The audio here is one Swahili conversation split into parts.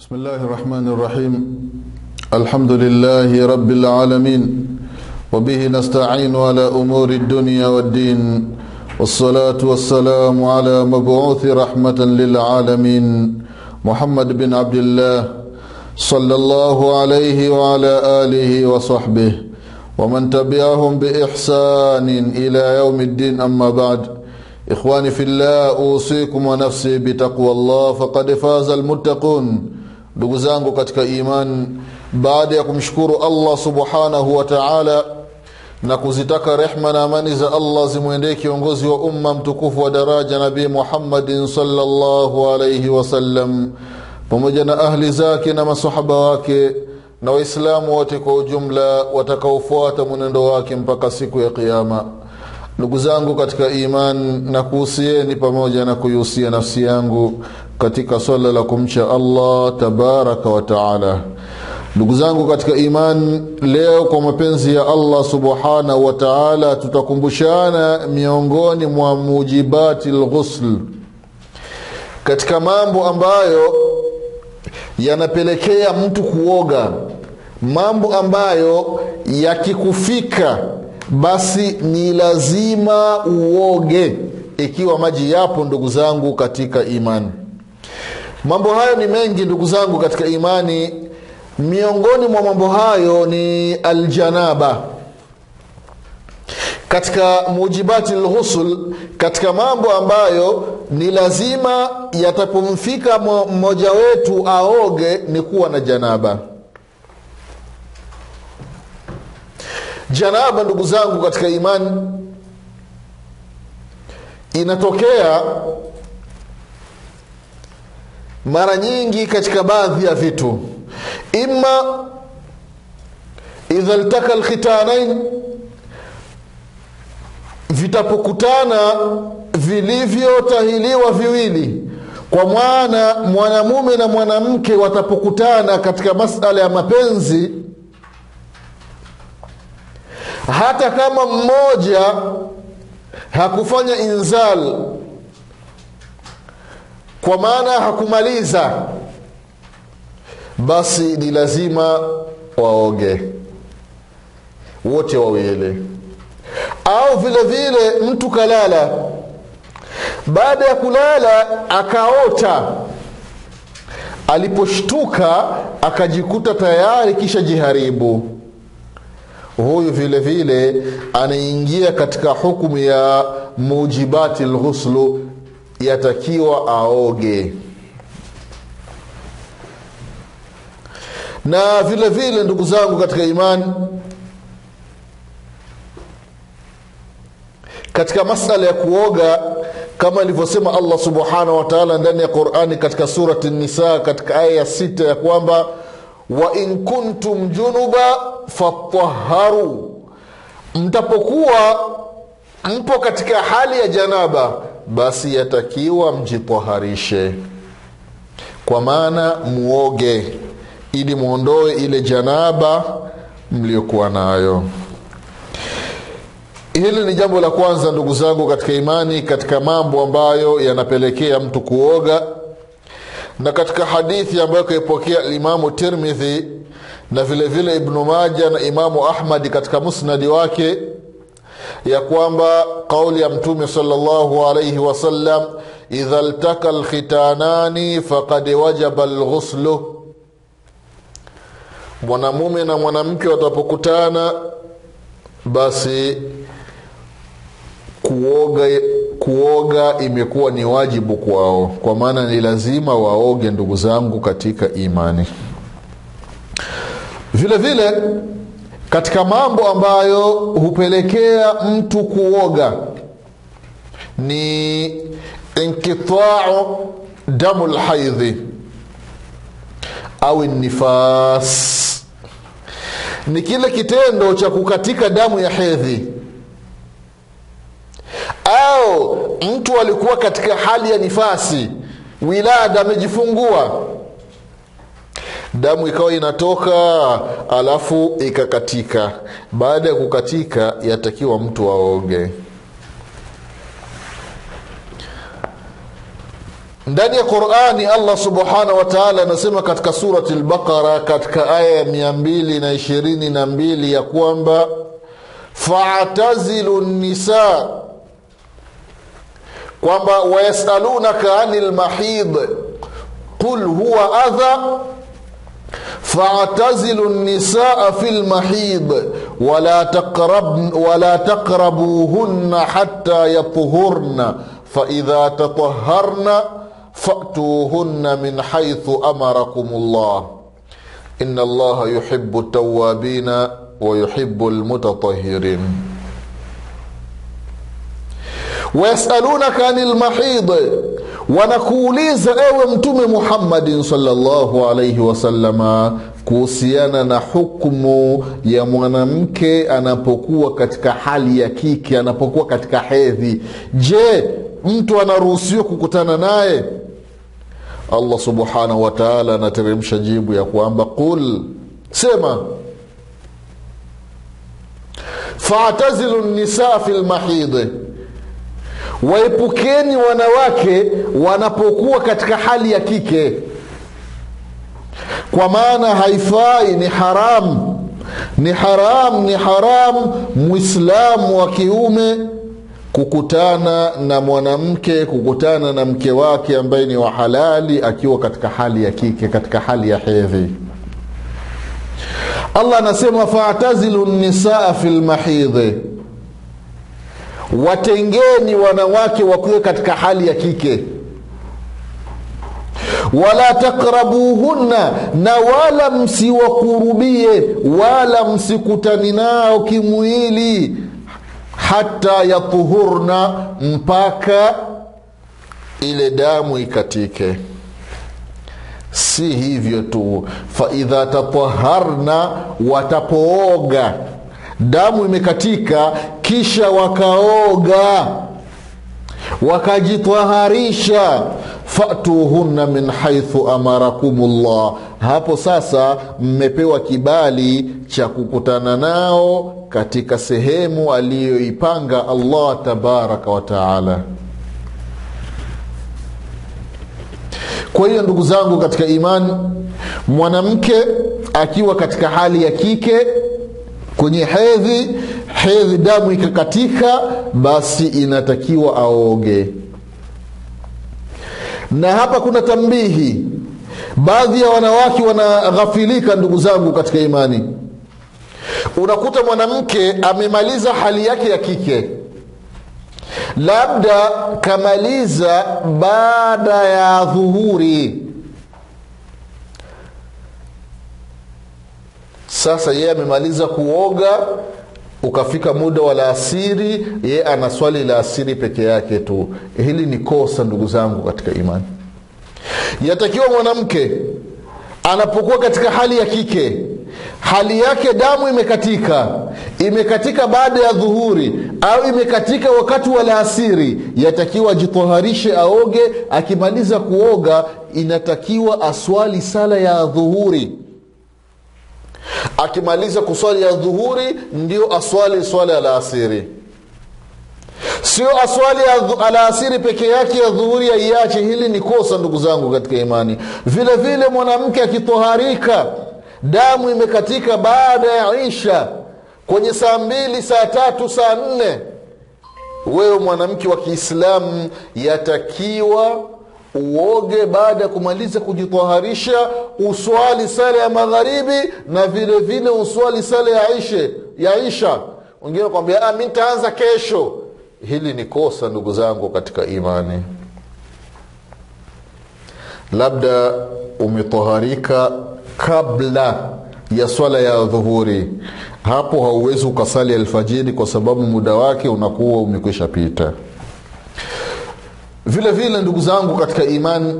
بسم الله الرحمن الرحيم الحمد لله رب العالمين وبه نستعين على أمور الدنيا والدين والصلاة والسلام على مبعوث رحمة للعالمين محمد بن عبد الله صلى الله عليه وعلى آله وصحبه ومن تبعهم بإحسان إلى يوم الدين أما بعد إخواني في الله أوصيكم ونفسي بتقوى الله فقد فاز المتقون ndugu zangu katika iman baada ya kumshukuru allah subhanahu wa taala na kuzitaka rehma na amani za allah zimwendee kiongozi wa umma mtukufu wa daraja nabii muhammadin salllahu alaihi wasallam pamoja na ahli zake na masahaba wake na waislamu wote kwa ujumla watakaofuata mwenendo wake mpaka siku ya qiama ndugu zangu katika iman na kuhusieni pamoja na kuihusia nafsi yangu katika swala la kumcha allah tabaraka wa taala ndugu zangu katika iman leo kwa mapenzi ya allah subhanahu wa taala tutakumbushana miongoni mwa mujibati lghusl katika mambo ambayo yanapelekea mtu kuoga mambo ambayo yakikufika basi ni lazima uoge ikiwa maji yapo ndugu zangu katika imani mambo hayo ni mengi ndugu zangu katika imani miongoni mwa mambo hayo ni aljanaba katika mujibati lghusl katika mambo ambayo ni lazima yatapomfika mmoja wetu aoge ni kuwa na janaba janaba ndugu zangu katika imani inatokea mara nyingi katika baadhi ya vitu ima idha ltaka lkhitanain vitapokutana vilivyotahiliwa viwili kwa mwana mwanamume na mwanamke watapokutana katika masala ya mapenzi hata kama mmoja hakufanya inzal kwa maana hakumaliza basi ni lazima waoge wote wawili au vile vile mtu kalala baada ya kulala akaota aliposhtuka akajikuta tayari kisha jiharibu huyu vile vile anaingia katika hukumu ya mujibati lghuslu yatakiwa aoge na vile vile ndugu zangu katika imani katika masala ya kuoga kama ilivyosema allah subhanahu wataala ndani ya qurani katika surati nisa katika aya ya sita ya kwamba wain kuntum junuba fataharu mtapokuwa mpo katika hali ya janaba basi yatakiwa mjitaharishe kwa maana muoge ili mwondoe ile janaba mliokuwa nayo hili ni jambo la kwanza ndugu zangu katika imani katika mambo ambayo yanapelekea mtu kuoga na katika hadithi ambayo kaipokea imamu tirmidhi na vile vile ibnu maja na imamu ahmadi katika musnadi wake ya kwamba qauli ya mtume salllahu alaihi wasallam idha ltaka lkhitanani fakad wajaba lghuslu mwanamume na mwanamke watapokutana basi kuoga kuoga imekuwa ni wajibu kwao kwa maana ni lazima waoge ndugu zangu katika imani vile vile katika mambo ambayo hupelekea mtu kuoga ni inqitau damu lhaidhi au nifas ni kile kitendo cha kukatika damu ya hedhi au mtu alikuwa katika hali ya nifasi wilada amejifungua damu ikawa inatoka alafu ikakatika baada ya kukatika yatakiwa mtu aoge ndani ya qurani allah subhanahu wa taala anasema katika surati lbaqara katika aya ya mia mbili na ishirini na mbili ya kwamba fatazilu nisa kwamba wayasalunaka ani lmahid qul huwa adha فاعتزلوا النساء في المحيض ولا تقرب ولا تقربوهن حتى يطهرن فإذا تطهرن فأتوهن من حيث أمركم الله إن الله يحب التوابين ويحب المتطهرين wayasalunaka ani lmahid wanakuuliza ewe mtume muhammadin salllahu alaihi wasalama kuhusiana na hukmu ya mwanamke anapokuwa katika hali ya kike anapokuwa katika hedhi je mtu anaruhusiwa kukutana naye allah subhanahu wa taala anateremsha jibu ya kwamba qul sema fatazilu nisaa fi lmahidhi waepukeni wanawake wanapokuwa katika hali ya kike kwa maana haifai ni haram ni haram ni haram mwislamu wa kiume kukutana na mwanamke kukutana na mke wake ambaye ni wa halali akiwa katika hali ya kike katika hali ya hedhi allah anasema fatazilu nisaa fi lmahidhi watengeni wanawake wakiwe katika hali ya kike wala takrabuhunna na wala msiwakurubie wala msikutani nao kimwili hata yatuhurna mpaka ile damu ikatike si hivyo tu faidha tataharna watapooga damu imekatika kisha wakaoga wakajitwaharisha fatuhunna min haithu amarakum llah hapo sasa mmepewa kibali cha kukutana nao katika sehemu aliyoipanga allah tabaraka wataala kwa hiyo ndugu zangu katika imani mwanamke akiwa katika hali ya kike kwenye hedhi hedhi damu ikakatika basi inatakiwa aoge na hapa kuna tambihi baadhi ya wanawake wanaghafilika ndugu zangu katika imani unakuta mwanamke amemaliza hali yake ya kike labda kamaliza baada ya dhuhuri sasa yeye amemaliza kuoga ukafika muda wa laasiri yeye ana swali la asiri peke yake tu hili ni kosa ndugu zangu katika imani yatakiwa mwanamke anapokuwa katika hali ya kike hali yake damu imekatika imekatika baada ya dhuhuri au imekatika wakati wa laasiri yatakiwa ajitoharishe aoge akimaliza kuoga inatakiwa aswali sala ya dhuhuri akimaliza kuswali ya dhuhuri ndio aswali swala ya alasiri sio aswali ya alasiri peke yake ya dhuhuri aiache hili ni kosa ndugu zangu katika imani vile vile mwanamke akitoharika damu imekatika baada ya isha kwenye saa mbili saa tatu saa nne wewe mwanamke wa kiislamu yatakiwa uoge baada ya kumaliza kujitaharisha uswali sala ya magharibi na vile vile uswali sala ya ishe ya isha wengine kwambia mi ntaanza kesho hili ni kosa ndugu zangu katika imani labda umetaharika kabla ya swala ya dhuhuri hapo hauwezi ukasali alfajiri kwa sababu muda wake unakuwa umekwisha pita vile vile ndugu zangu katika imani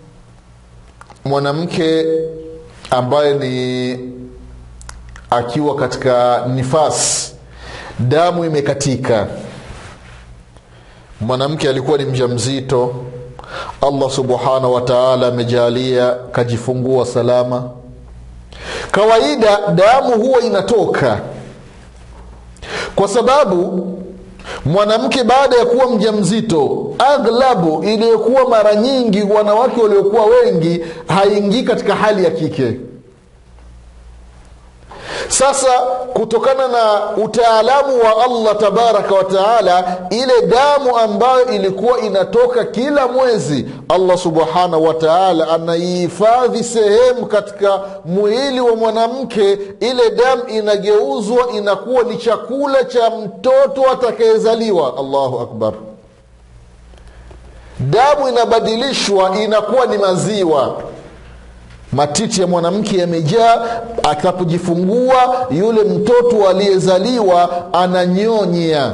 mwanamke ambaye ni akiwa katika nifasi damu imekatika mwanamke alikuwa ni mja mzito allah subhanahu wa taala amejalia kajifungua salama kawaida damu huwa inatoka kwa sababu mwanamke baada ya kuwa mja mzito aghlabu iliyokuwa mara nyingi wanawake waliokuwa wengi haingii katika hali ya kike sasa kutokana na utaalamu wa allah tabaraka wa taala ile damu ambayo ilikuwa inatoka kila mwezi allah subhanahu wa taala anaihifadhi sehemu katika mwili wa mwanamke ile damu inageuzwa inakuwa ni chakula cha mtoto atakayezaliwa allahu akbar damu inabadilishwa inakuwa ni maziwa matiti ya mwanamke yamejaa akapojifungua yule mtoto aliyezaliwa ananyonya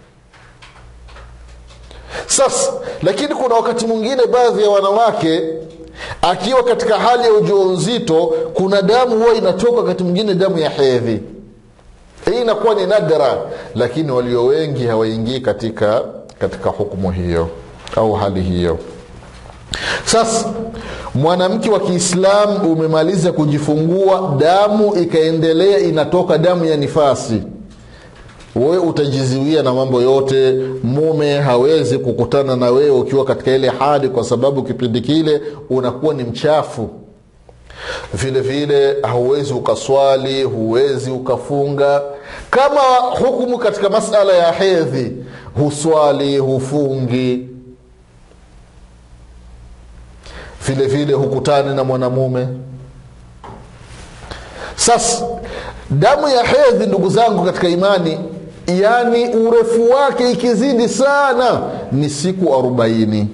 sasa lakini kuna wakati mwingine baadhi ya wanawake akiwa katika hali ya ujauzito kuna damu huwa inatoka wakati mwingine damu ya hedhi hii inakuwa ni nadra lakini walio wengi hawaingii katika katika hukumu hiyo au hali hiyo sasa mwanamke wa kiislamu umemaliza kujifungua damu ikaendelea inatoka damu ya nifasi wewe utajiziwia na mambo yote mume hawezi kukutana na wewe ukiwa katika ile hali kwa sababu kipindi kile unakuwa ni mchafu vile vile hauwezi ukaswali huwezi ukafunga kama hukumu katika masala ya hedhi huswali hufungi vile vile hukutani na mwanamume sasa damu ya hedhi ndugu zangu katika imani yaani urefu wake ikizidi sana ni siku arobaini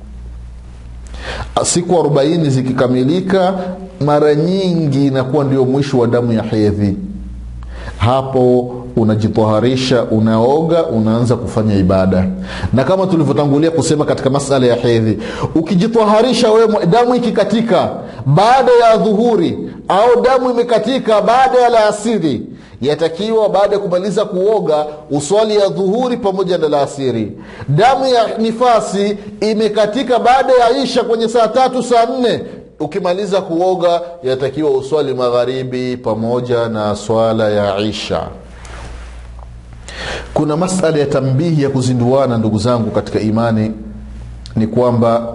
siku arobaini zikikamilika mara nyingi inakuwa ndio mwisho wa damu ya hedhi hapo unajitoharisha unaoga unaanza kufanya ibada na kama tulivyotangulia kusema katika masala ya hedhi ukijitoharisha wewe damu ikikatika baada ya dhuhuri au damu imekatika baada ya laasiri yatakiwa baada ya kumaliza kuoga uswali ya dhuhuri pamoja na laasiri damu ya nifasi imekatika baada ya isha kwenye saa tatu saa nne ukimaliza kuoga yatakiwa uswali magharibi pamoja na swala ya isha kuna masala ya tambihi ya kuzinduana ndugu zangu katika imani ni kwamba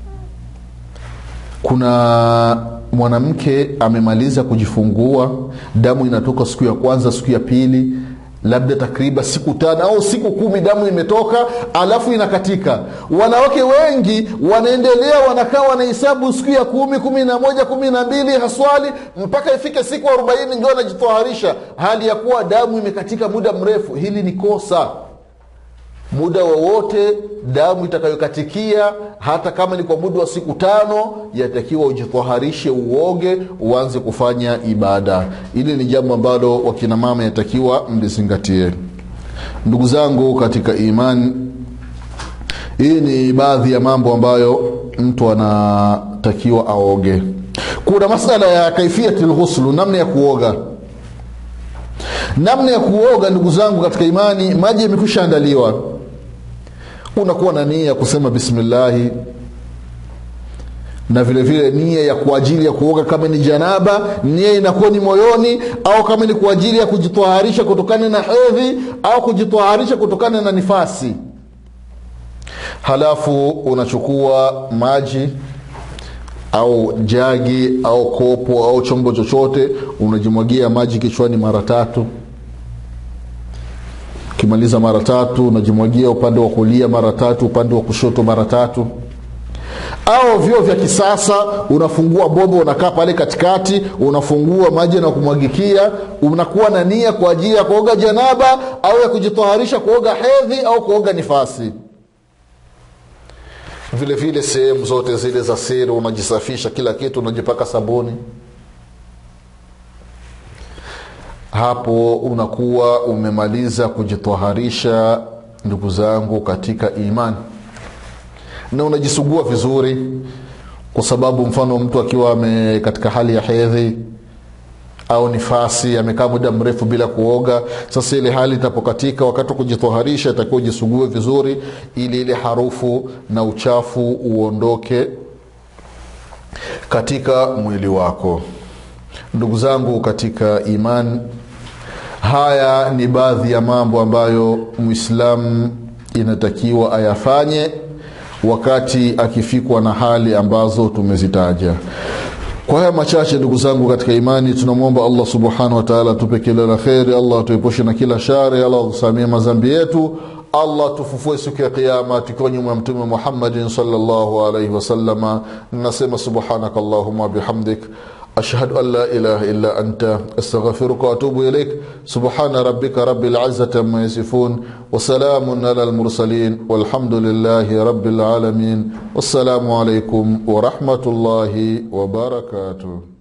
kuna mwanamke amemaliza kujifungua damu inatoka siku ya kwanza siku ya pili labda takriban siku tano au siku kumi damu imetoka alafu inakatika wanawake wengi wanaendelea wanakaa wanahesabu siku ya kumi kumi na moja kumi na mbili haswali mpaka ifike siku arobaini ndio anajitoharisha hali ya kuwa damu imekatika muda mrefu hili ni kosa muda wowote damu itakayokatikia hata kama ni kwa muda wa siku tano yatakiwa ujitoharishe uoge uanze kufanya ibada ili ni jambo ambalo wakinamama yatakiwa mlizingatie ndugu zangu katika imani hii ni baadhi ya mambo ambayo mtu anatakiwa aoge kuna masala ya kaifiati lghuslu namna ya kuoga namna ya kuoga ndugu zangu katika imani maji yamekwisha andaliwa unakuwa na nia ya kusema bismillahi na vile vile nia ya kwa ajili ya kuoga kama ni janaba nia inakuwa ni moyoni au kama ni kwa ajili ya kujitoharisha kutokana na hedhi au kujitoharisha kutokana na nifasi halafu unachukua maji au jagi au kopo au chombo chochote unajimwagia maji kichwani mara tatu ukimaliza mara tatu unajimwagia upande wa kulia mara tatu upande wa kushoto mara tatu au vyoo vya kisasa unafungua bomba unakaa pale katikati unafungua maji na kumwagikia unakuwa na nia kwa ajili ya kuoga janaba au ya kujitoharisha kuoga hedhi au kuoga nifasi vile vile sehemu zote zile za siri unajisafisha kila kitu unajipaka sabuni hapo unakuwa umemaliza kujitoharisha ndugu zangu katika imani na unajisugua vizuri kwa sababu mfano mtu akiwa ame katika hali ya hedhi au nifasi amekaa muda mrefu bila kuoga sasa ile hali itapokatika wakati wa kujitoharisha itakiwa ujisugue vizuri ili ile harufu na uchafu uondoke katika mwili wako ndugu zangu katika imani haya ni baadhi ya mambo ambayo mwislamu inatakiwa ayafanye wakati akifikwa na hali ambazo tumezitaja kwa haya machache ndugu zangu katika imani tunamwomba allah subhanahu wataala tupe kila la kheri allah tuepushe na kila shari allah tusamie mazambi yetu allah tufufue siku ya qiama tukiwa nyuma ya mtume muhammadin salllahu alaihi wasalama nasema subhanaka allahuma bihamdik أشهد أن لا إله إلا أنت أستغفرك وأتوب إليك سبحان ربك رب العزة ما يصفون وسلام على المرسلين والحمد لله رب العالمين والسلام عليكم ورحمة الله وبركاته